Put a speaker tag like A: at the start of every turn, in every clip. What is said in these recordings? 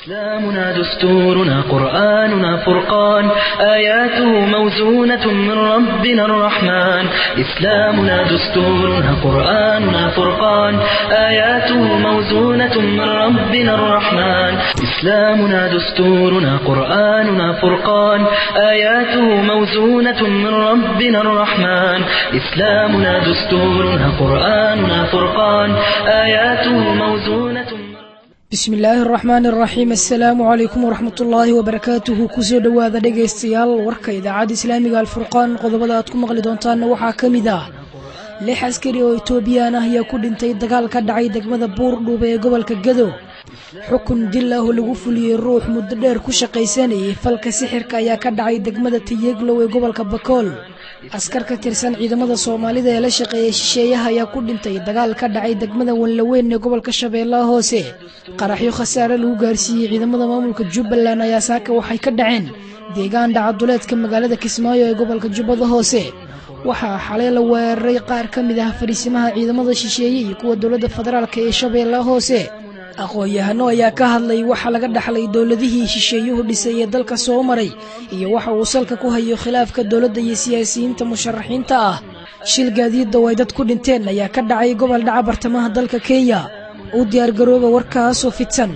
A: إسلامنا دستورنا قرآننا فرقان آياته موزونة من ربنا الرحمن إسلامنا دستورنا قرآننا فرقان آياته موزونة من ربنا الرحمن إسلامنا دستورنا قرآننا فرقان آياته موزونة من ربنا الرحمن إسلامنا دستورنا قرآننا فرقان آياته موزونة من
B: bismi illaahi araxmaani araxiim assalaamu calaykum waraxmat ullaahi wabarakaatuhu kusoo dhowaada dhegaystayaal warka idaacadda islaamiga alfurqaan qodobada aad ku maqli doontaanna waxaa ka mid ah lix askari oo etoobiyaan ah ayaa ku dhintay dagaal ka dhacay degmada buurdhuube ee gobolka gado xukun dil ah oo lagu fuliyey ruux muddo dheer ku shaqaysanayay falka sixirka ayaa ka dhacay degmada tayeglow ee gobolka bakool askar ka tirsan ciidamada soomaalida ee la shaqeeyay shisheeyaha ayaa ku dhintay dagaal ka dhacay degmada wanlaweyn ee gobolka shabeellaha hoose qaraxyo khasaare lagu gaarsiiyey ciidamada maamulka jubbaland ayaa saaka waxay ka dhaceen deegaan dhacaduleedka magaalada kismaayo ee gobolka jubbada hoose waxaa xalay la weeraray qaar ka mid ah fariisimaha ciidamada shisheeye iyo kuwa dowladda federaalk ee shabeellaha hoose aqoon-yahano ayaa ka hadlay waxa laga dhaxlay dowladihii shisheeyuhu dhisay ee dalka soo maray iyo waxa uu salka ku hayo khilaafka dowladda iyo siyaasiyiinta musharaxiinta ah shil gaadiidda oo ay dad ku dhinteen ayaa ka dhacay gobol dhaca bartamaha dalka kenya u diyaargarooba warkaasoo fidsan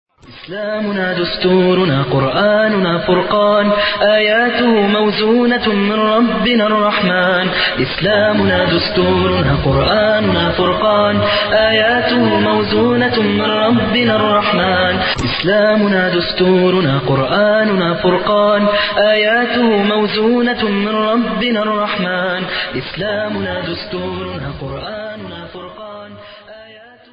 A: إسلامنا دستورنا قرآننا فرقان آياته موزونة من ربنا الرحمن إسلامنا دستورنا قرآننا فرقان آياته موزونة من ربنا الرحمن إسلامنا دستورنا قرآننا فرقان آياته موزونة من ربنا الرحمن إسلامنا دستورنا قرآننا فرقان آياته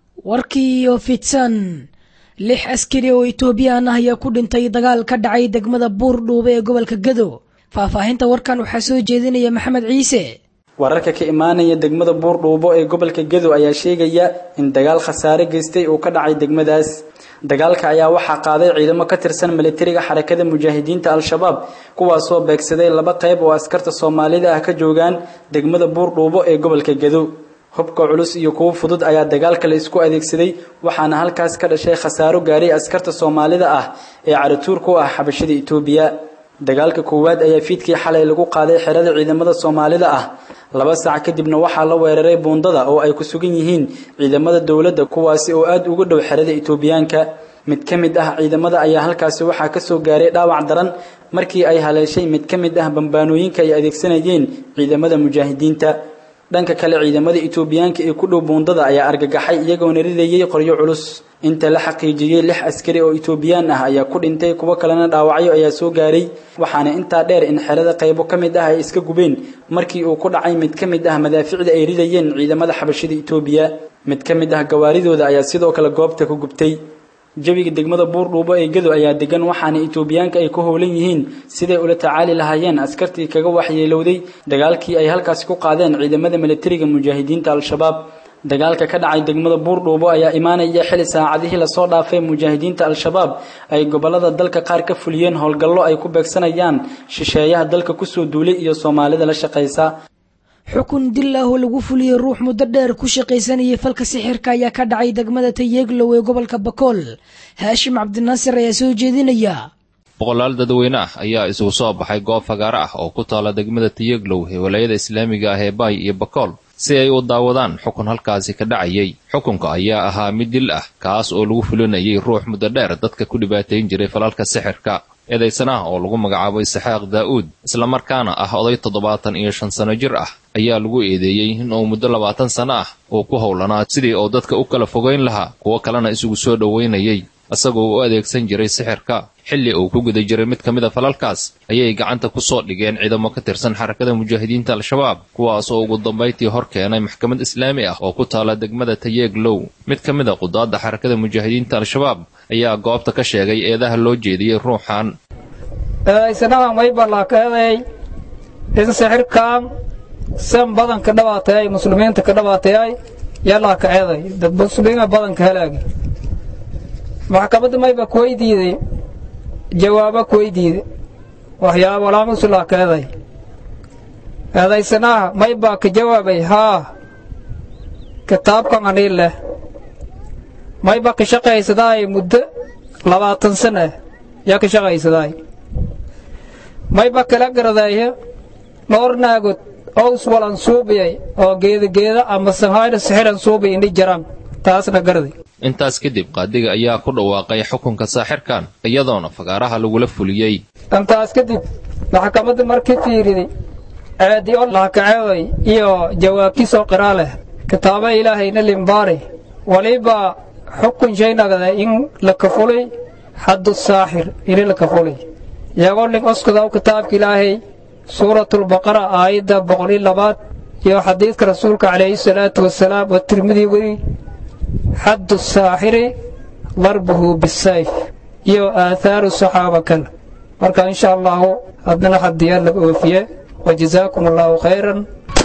B: warkii oo fidsan lix askari oo etoobiyaan ah ayaa ku dhintay dagaal ka dhacay degmada buurdhuube ee gobolka gado faahfaahinta warkan waxaa soo jeedinaya maxamed ciise
C: wararka ka imaanaya degmada buurdhuubo ee gobolka gado ayaa sheegaya in dagaal khasaare geystay uu ka dhacay degmadaas dagaalka ayaa waxaa qaaday ciidamo ka tirsan militariga xarakada mujaahidiinta al-shabaab kuwaasoo beegsaday laba qayb oo askarta soomaalida ah ka joogaan degmada buurdhuubo ee gobolka gado hubka culus iyo kuwo fudud ayaa dagaalka la isku adeegsaday waxaana halkaas ka dhashay khasaaro gaaray askarta soomaalida ah ee caratuur ku ah xabashada itoobiya dagaalka koowaad ayaa fiidkii xalay lagu qaaday xerada ciidamada soomaalida ah laba saac kadibna waxaa la weeraray buundada oo ay ku sugan yihiin ciidamada dowladda kuwaasi oo aada uga dhow xerada itoobiyaanka mid ka mid ah ciidamada ayaa halkaasi waxaa kasoo gaaray dhaawac daran markii ay haleeshay mid ka mid ah bambaanooyinka ay adeegsanayeen ciidamada mujaahidiinta dhanka kale ciidamada itoobiyaanka ee ku dhow buundada ayaa argagaxay iyagoona ridayay qoryo culus inta la xaqiijiyey lix askari oo itoobiyaan ah ayaa ku dhintay kuwo kalena dhaawacyo ayaa soo gaaray waxaana intaa dheer in xerada qaybo ka mid ah ay iska gubeen markii uu ku dhacay mid ka mid ah madaaficda ay ridayeen ciidamada xabashida itoobiya mid ka mid ah gawaaridooda ayaa sidoo kale goobta ku gubtay jawiga degmada buurdhuubo ee gado ayaa degan waxaana itoobiyaanka ay ku howlan yihiin siday ula tacaali lahaayeen askartii kaga waxyeelowday dagaalkii ay halkaasi ku qaadeen ciidamada militariga mujaahidiinta al-shabaab dagaalka ka dhacay degmada buurdhuubo ayaa imaanaya xili saacadihii lasoo dhaafay mujaahidiinta al-shabaab ay gobolada dalka qaar ka fuliyeen howlgallo ay ku beegsanayaan shisheeyaha dalka kusoo duulay iyo soomaalida la shaqaysa
B: xukun dil ah oo lagu fuliyey ruux muddo dheer ku shaqaysanayay falka sixirka ayaa ka dhacay degmada tayeglow ee gobolka bakool haashim cabdinaasir ayaa soo jeedinaya
D: boqolaal dadweyne ah ayaa isugu soo baxay goob fagaaro ah oo ku taala degmada tayeglow ee walaayada islaamiga ah ee baay iyo bakool si ay u daawadaan xukun halkaasi ka dhacayay xukunka ayaa ahaa mid dil ah kaas oo lagu fulinayay ruux muddo dheer dadka ku dhibaatayn jiray falalka sixirka eedaysanaha oo lagu magacaabo isxaaq daa'uud islamarkaana ah oday toddobaatan iyo shan sano jir ah ayaa lagu eedeeyey inuu muddo labaatan sano ah uu ku howlanaa sidii uu dadka u kala fogayn lahaa kuwo kalena isugu soo dhoweynayay isagoo u adeegsan jiray sixirka xilli uu ku guda jiray mid ka mid a falalkaas ayay gacanta ku soo dhigeen ciidamo ka tirsan xarakada mujaahidiinta al-shabaab kuwaasoo ugu dambayntii hor keenay maxkamad islaami ah oo ku taala degmada tayeeglow mid ka mid a qudaadda xarakada mujaahidiinta al-shabaab ayaa goobta ka sheegay eedaha loo jeediyey ruuxan
E: eedaysanaha maybalakaeday in sixirkan san badanka dhabaatayay muslimiinta ka dhabaatayay yallaa ka eeday dad muslimiina badanka halaagi maxkamadda mayba kuweydiiday jawaaba kuweydiiday waxyaaba walaamusulaa ka eeday eedaysanaha maybaa ka jawaabay haa kitaabkan anii leh mayba ka shaqaysadaay muddo labaatan sana yaa ka shaqaysadaay mayba kala garadaaya dhowr naagod ows walan suubiyay oo geedageeda ama sanhayna sixiran suubiy indhi jaraan taasna garaday
D: intaas kadib qaadiga ayaa ku dhawaaqay xukunka saaxirkan iyadoona fagaaraha lagula fuliyey
E: intaas kadib maxkamadda markii fiiriday ceedi o lahakaceeday iyo jawaabtiisoo qiraa leh kitaaba ilaahayna limbaari waliba xukun shaynagada in la kafulay xaddu saaxir ini la kafulay iyagoo ling oskadaw kitaabka ilaahay suuratulbaqara aayadda boqoliyo labaad iyo xadiidka rasuulka calayhi salaatu wasalaam oo tirmidii weri xaddu saaxiri darbuhu bisayf iyo aahaaru saxaaba kale marka insha allahu haddana xadiyaa laga oofiye wajazaakum allahu khayran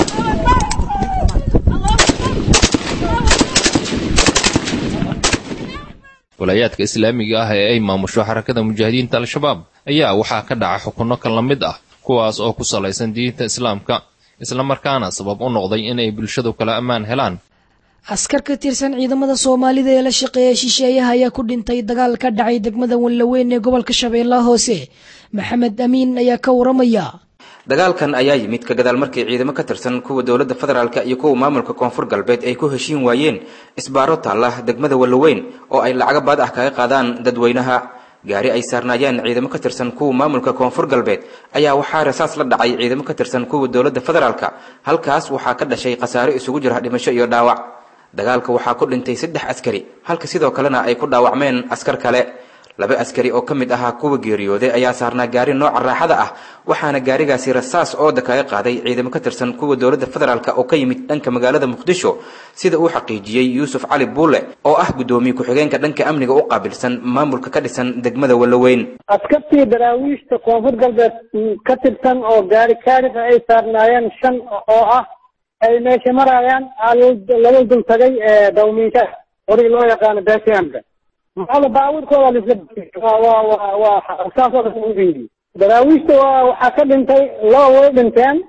D: walaayaadka islaamiga ah ee ay maamusho xarakada mujaahidiinta al-shabaab ayaa waxaa ka dhaca xukunno kan la mid ah kuwaas oo ku salaysan diinta islaamka islamarkaana sabab u noqday inay bulshadu kala ammaan helaan
B: askar ka tirsan ciidamada soomaalida ee la shaqeeya shisheeyaha ayaa ku dhintay dagaal ka dhacay degmada wanlaweyn ee gobolka shabeellaha hoose maxamed amiin ayaa ka waramaya
F: dagaalkan ayaa yimid ka gadaal markii ciidamo ka tirsan kuwa dowladda federaalka iyo kuwa maamulka koonfur galbeed ay ku heshiin waayeen isbaaro taalla degmada wallaweyn oo ay lacago baad ah kaga qaadaan dadweynaha gaari ay saarnaayeen ciidamo ka tirsan kuwa maamulka koonfur galbeed ayaa waxaa rasaas la dhacay ciidamo ka tirsan kuwa dowladda federaalka halkaas waxaa ka dhashay khasaare isugu jira dhimasho iyo dhaawac dagaalka waxaa ku dhintay saddex askari halka sidoo kalena ay ku dhaawacmeen askar kale laba askari oo ka mid ahaa kuwa geeriyooday ayaa saarnaa gaari nooca raaxada ah waxaana gaarigaasi rasaas ooda kaga qaaday ciidamo ka tirsan kuwa dowladda federaalk oo ka yimid dhanka magaalada muqdisho sida uu xaqiijiyey yuusuf cali buule oo ah guddoomiye ku-xigeenka dhanka amniga u qaabilsan maamulka ka dhisan degmada wallaweyn
G: askartii daraawiishta koonfur galbeed ka tirsan oo gaari kaarifa ay saarnaayeen shan oo ah ay meesha marayaan lala dul tagay dawmiinka horii loo yaqaano besiamka maxaa baabuurkooda lisla waa waa waa saasoo dhan u yidhi daraawiishta waa waxaa ka dhintay laba way dhinteen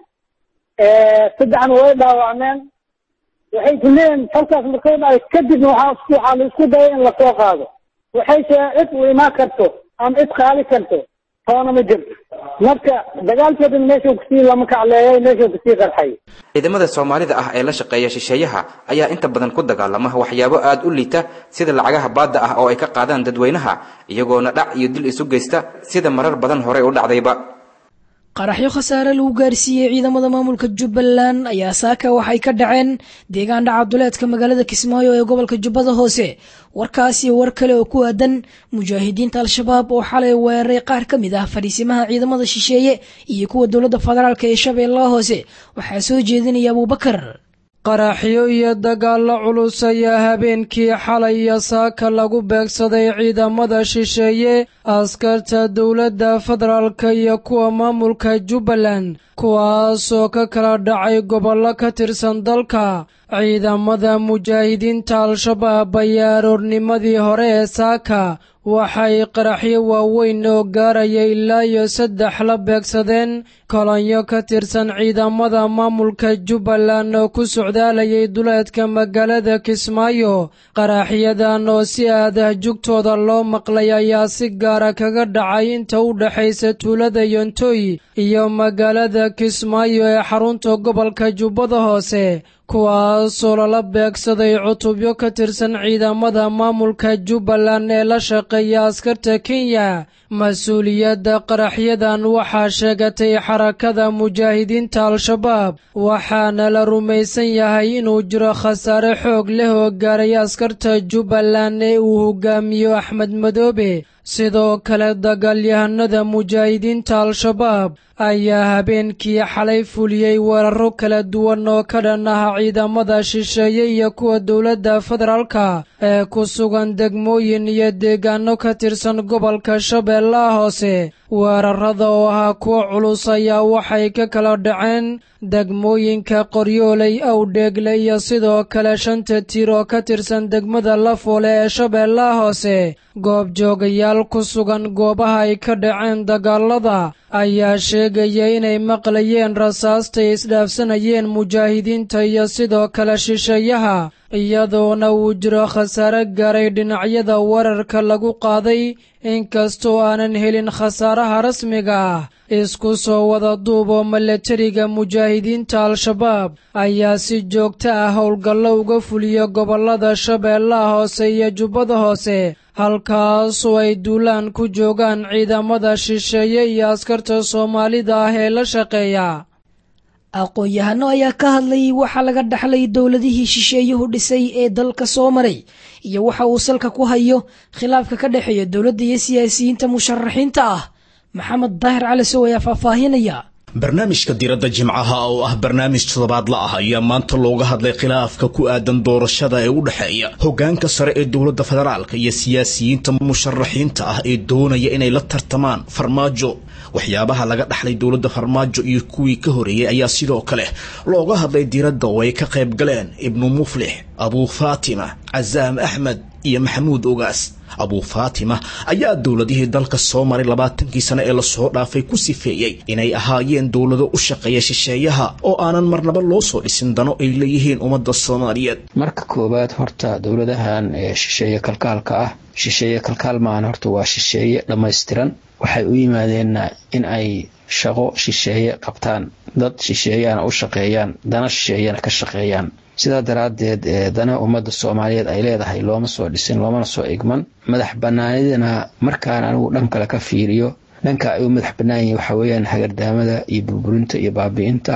G: saddexna way dhaawacmeen waxay ku leeyihin falkaas markay dhacay kadibna waxaa waxaa la isku dayay in lasoo qaado waxay shee cid u imaan karto ama cid qaali karto toona ma jirto marka dagaalkeedin meeshuu kusii lama kacleeyay meeshuu kusii qarxay
F: ciidamada soomaalida ah ee la shaqeeya shisheeyaha ayaa inta badan ku dagaalama waxyaabo aada u liita sida lacagaha baadda ah oo ay ka qaadaan dadweynaha iyagoona dhac iyo dil isu geysta sida marar badan horey u dhacdayba
B: qaraxyo khasaare lagu gaarsiiyey ciidamada maamulka jubbaland ayaa saaka waxay ka dhaceen deegaan dhacaduleedka magaalada kismaayo ee gobolka jubbada hoose warkaas iyo war kale oo ku aadan mujaahidiinta al-shabaab oo xalay weeraray qaar ka mid ah fadhiisimaha ciidamada shisheeye iyo kuwa dowladda federaalk ee shabeellaha hoose waxaa soo jeedinaya abuubakar
H: qaraxyo iyo dagaallo culus ayaa habeenkii xalay iyo saaka lagu beegsaday ciidamada shisheeye askarta dowladda federaalka iyo kuwa maamulka jubbaland kuwaasoo ka kala dhacay gobollo ka tirsan dalka ciidamada mujaahidiinta al-shabaab ayaa aroornimadii hore ee saaka waxay qaraxyo waaweyn oo gaaraya ilaa iyo saddex la beegsadeen kolonyo ka tirsan ciidamada maamulka jubbaland oo ku socdaalayay duleedka magaalada kismaayo qaraxyadan oo si aadah jugtooda loo maqlay ayaa si gaara kaga dhacay inta u dhexaysa tuulada yontoy iyo magaalada kismaayo ee xarunta gobolka jubbada hoose kuwaasoo lala beegsaday cutubyo ka tirsan ciidamada maamulka jubbaland ee la shaqeeya askarta kenya mas-uuliyadda qaraxyadan waxaa sheegatay xarakada mujaahidiinta al-shabaab waxaana la rumaysan yahay inuu jiro khasaare xoog leh oo gaaray askarta jubbaland ee uu hogaamiyo axmed madoobe sidoo kale dagaalyahanada mujaahidiinta al-shabaab ayaa habeenkii xalay fuliyey weeraro kala duwan oo ka dhan ah ciidamada shisheeye iyo kuwa dowladda federaalka ee ku sugan degmooyin iyo deegaano ka tirsan gobolka shabeellaha hoose weerarada oo ahaa kuwo culus ayaa waxay ka kala dhaceen degmooyinka qoryooley awdheegle iyo sidoo kale shanta tiir oo ka tirsan degmada lafoole ee shabeellaha hoose goobjoogayaal ku sugan goobaha ay ka dhaceen dagaalada ayaa sheegaya inay maqlayeen rasaastay isdhaafsanayeen mujaahidiinta iyo sidoo kale shisheeyaha iyadoona uu jiro khasaare gaaray dhinacyada wararka lagu qaaday inkastoo aanan helin khasaaraha rasmiga ah isku soo wada duuboo milatariga mujaahidiinta al-shabaab ayaa si joogto ah howlgallo uga fuliya gobollada shabeellaha hoose iyo jubbada hoose halkaasoo ay duulaan ku joogaan ciidamada shisheeye iyo askarta soomaalida ah ee la shaqeeya
B: aqoon-yahano ayaa ka hadlayay waxa laga dhaxlay dowladihii shisheeyuhu dhisay ee dalka soo maray iyo waxa uu salka ku hayo khilaafka ka dhexeeya dowladda iyo siyaasiyiinta musharaxiinta ah maxamed daahir cali sow ayaa faahfaahinaya
I: barnaamijka diradda jimcaha oo ah barnaamij toddobaadla ah ayaa maanta looga hadlay khilaafka ku aadan doorashada ee u dhexeeya hoggaanka sare ee dowladda federaalka iyo siyaasiyiinta musharaxiinta ah ee doonaya inay la tartamaan farmaajo waxyaabaha laga dhaxlay dowladda farmaajo iyo kuwii ka horeeyey ayaa sidoo kale looga hadlay diradda oo ay ka qayb galeen ibnu muflix abuu faatima casaam axmed iyo maxamuud ogaas abuu faatima ayaa dowladihii dalka soo maray labaatankii sane ee lasoo dhaafay ku sifeeyey inay ahaayeen dowlado u shaqeeya shisheeyaha oo aanan marnaba loo soo dhisin dano ay leeyihiin ummadda soomaaliyeed
J: marka koowaad horta dowladahan ee shisheeye kalkaalka ah shisheeye kalkaal maahan horta waa shisheeye dhammaystiran waxay u yimaadeenna in ay shaqo shisheeye qabtaan dad shisheeyana u shaqeeyaan dana shisheeyana ka shaqeeyaan sidaa daraaddeed dana ummadda soomaaliyeed ay leedahay looma soo dhisin loomana soo igman madax banaanidana markaan anigu dhan kale ka fiiriyo dhanka ay u madax bannaan yihin waxaa weeyaan hagardaamada iyo burburinta iyo baabi'inta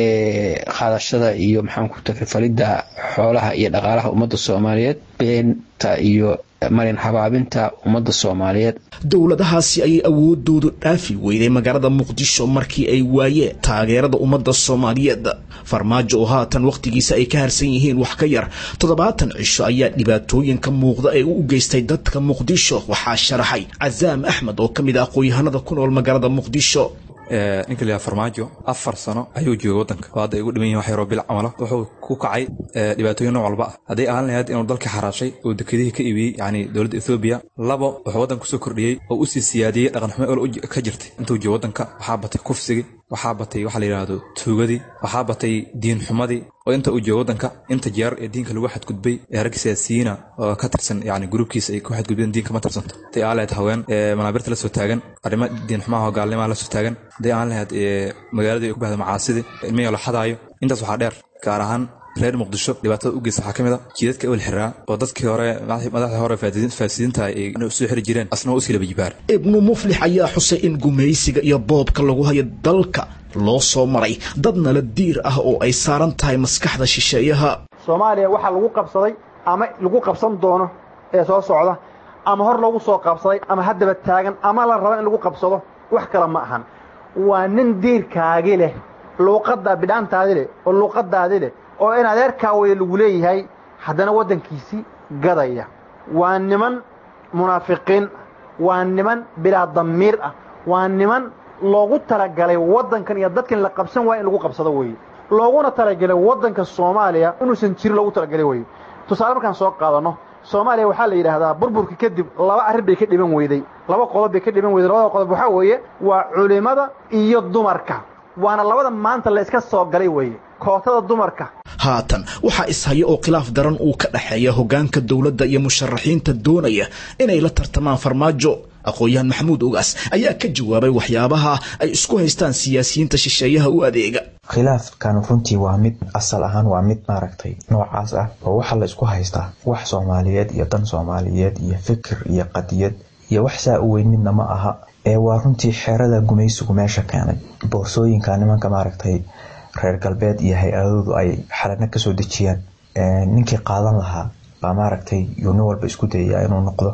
J: ee qaadashada iyo maxaanku takrifalidda xoolaha iyo dhaqaalaha ummadda soomaaliyeed beenta iyo marin habaabinta ummadda soomaaliyeed
I: dowladahaasi ayay awoodoodu dhaafi weyday magaalada muqdisho markii ay waayeen taageerada ummadda soomaaliyeed farmaajo oo haatan wakhtigiisa ay ka harsan yihiin wax ka yar toddobaatan cisho ayaa dhibaatooyinka muuqda ee u geystay dadka muqdisho waxaa sharaxay casaam axmed oo ka mid ah aqoon-yahanada ku nool magaalada muqdisho
K: ninka la farmaajo afar sano ayuu joogay waddanka oo hadda ay ugu dhiman yihin wax yaroo bil camalo wuxuu ku kacay dhibaatooyin nooc walba ah hadday ahaan lahayd inuu dalka xaraashay oo dekedihii ka iibiyey yacni dowladda ethoobiya labo wuxuu waddanka kusoo kordhiyey oo u sii siyaadiyey dhaqanxumo ol ka jirtay intuu joogo waddanka waxaa batay kufsigii waxaa batay waxa la yidhaahdo tuugadii waxaa batay diinxumadii oo inta uu joogo waddanka inta jeer ee diinka lagu xadgudbay ee rag siyaasiyiina oo ka tirsan yani gruubkiisa ay ku xadgudbeen diinka ma tirsanto haday aan lahayd haween manaabirta la soo taagan arrimo diinxumaha oo gaalnimaha la soo taagan hadday aan lahayd magaaladii ay ku bahda macaasidii ilmihii la xadaayo intaas waxaa dheer gaar ahaan reer muqdisho dhibaatada u geysta waxaa ka mid a jiidadka ewel xiraa oo dadkii hore madaxdii hore faasidiinta ay soo xiri jireen asna waa usii laba jibaar
I: ibnu muflix ayaa xusay in gumaysiga iyo boobka lagu hayo dalka loo soo maray dad nala diir ah oo ay saaran tahay maskaxda shisheeyaha
L: soomaaliya waxaa lagu qabsaday ama lagu qabsan doono ee soo socda ama hor loogu soo qabsaday ama haddaba taagan ama la rabo in lagu qabsado wax kale ma ahan waa nin diirkaagi leh luuqadda bidhaantaadi leh oo luuqadaadi leh oo in adeerkaa waya lagu leeyahay haddana waddankiisii gadaya waa niman munaafiqiin waa niman bilaa damiir ah waa niman loogu talagalay waddankan iyo dadkan la qabsan waaya in lagu qabsado weeye looguna talagalay waddanka soomaaliya inuusan jirin loogu talagalay weye tusaale markaan soo qaadanno soomaaliya waxaa la yidhaahdaa burburka kadib laba arrin bay ka dhiban weyday laba qodob bay ka dhiban weyday labada qodob waxaa weeye waa culimmada iyo dumarka waana labada maanta la iska soo galay weeye kootada dumarka
I: haatan waxaa ishaya oo khilaaf daran uu ka dhexeeya hoggaanka dowladda iyo musharaxiinta doonaya inay la tartamaan farmaajo aqoon-yahan maxamuud ogaas ayaa ka jawaabay waxyaabaha ay isku haystaan siyaasiyiinta shisheeyaha u adeega
M: khilaafkan runtii waa mid asal ahaan waa mid maaragtay noocaas ah oo waxaa la isku haystaa wax soomaaliyeed iyo dan soomaaliyeed iyo fikir iyo qadiyad iyo wax saa u weyn midna ma aha ee waa runtii xeerada gumaysigu meesha keenay boorsooyinka nimanka maaragtay reer galbeed iyo hay-adoodu ay xalano kasoo dejiyaan ninkii qaadan lahaa baa maaragtay yuu nin walba isku dayayaa inuu noqdo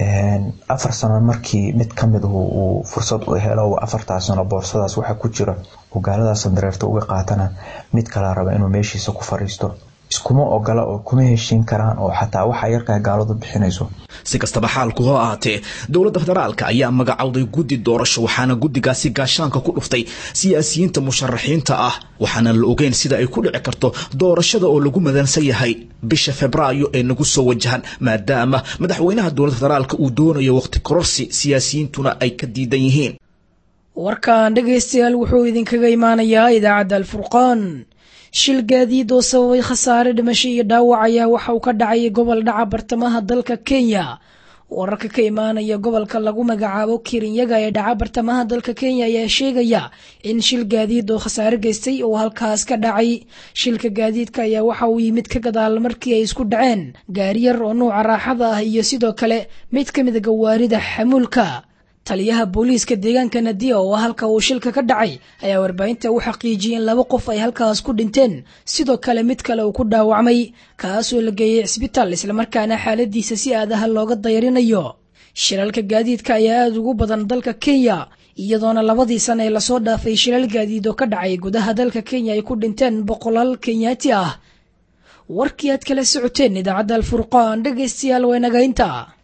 M: afar sano markii mid kamid uu fursad u helo afartaa sano boorsadaas waxa ku jira hogaalada sandareerta uga qaatana mid kala raba inuu meeshiisa ku fariisto iskuma ogola oo kuma heshiin karaan oo xataa waxa yarkaa gaaladu bixinayso
I: si kastaba xaalku hoo ahaatee dowladda federaalka ayaa magacowday guddi doorasho waxaana guddigaasi gaashaanka ku dhuftay siyaasiyiinta musharaxiinta ah waxaana la ogeyn sida ay ku dhici karto doorashada oo lagu madansan yahay bisha febraayo ee nagu soo wajahan maadaama madaxweynaha dowladda federaalka uu doonayo waqti kororsi siyaasiyiintuna ay ka diidan yihiin
B: warkan dhegaystayaal wuxuu idinkaga imaanayaa idaacadda alfurqaan shil gaadiid oo sababay khasaare dhimasho iyo dhaawac ayaa waxa uu ka dhacay gobol dhaca bartamaha dalka kenya wararka ka imaanaya gobolka lagu magacaabo kirinyaga ee dhaca bartamaha dalka kenya ayaa sheegaya in shil gaadiid oo khasaare geystay oo halkaas ka dhacay shilka gaadiidka ayaa waxa uu yimid ka gadaal markii ay isku dhaceen gaariyar oo nuuca raaxada ah iyo sidoo kale mid ka mida gawaarida xamuulka taliyaha booliiska deegaanka nadiya oo halka uu shilka ka dhacay ayaa warbaahinta u xaqiijiyey in laba qof ay halkaas ku dhinteen sidoo kale mid kale uu ku dhaawacmay kaasoo la geeyey cisbitaal islamarkaana xaaladiisa si aadaha looga dayarinayo shilalka gaadiidka ayaa aada ugu badan dalka kenya iyadoona labadii sana ee lasoo dhaafay shilal gaadiid oo ka dhacay gudaha dalka kenya ay ku dhinteen boqolaal kenyaati ah warkii aad kala socoteen idaacadda alfurqaan dhegaystayaal waynaga inta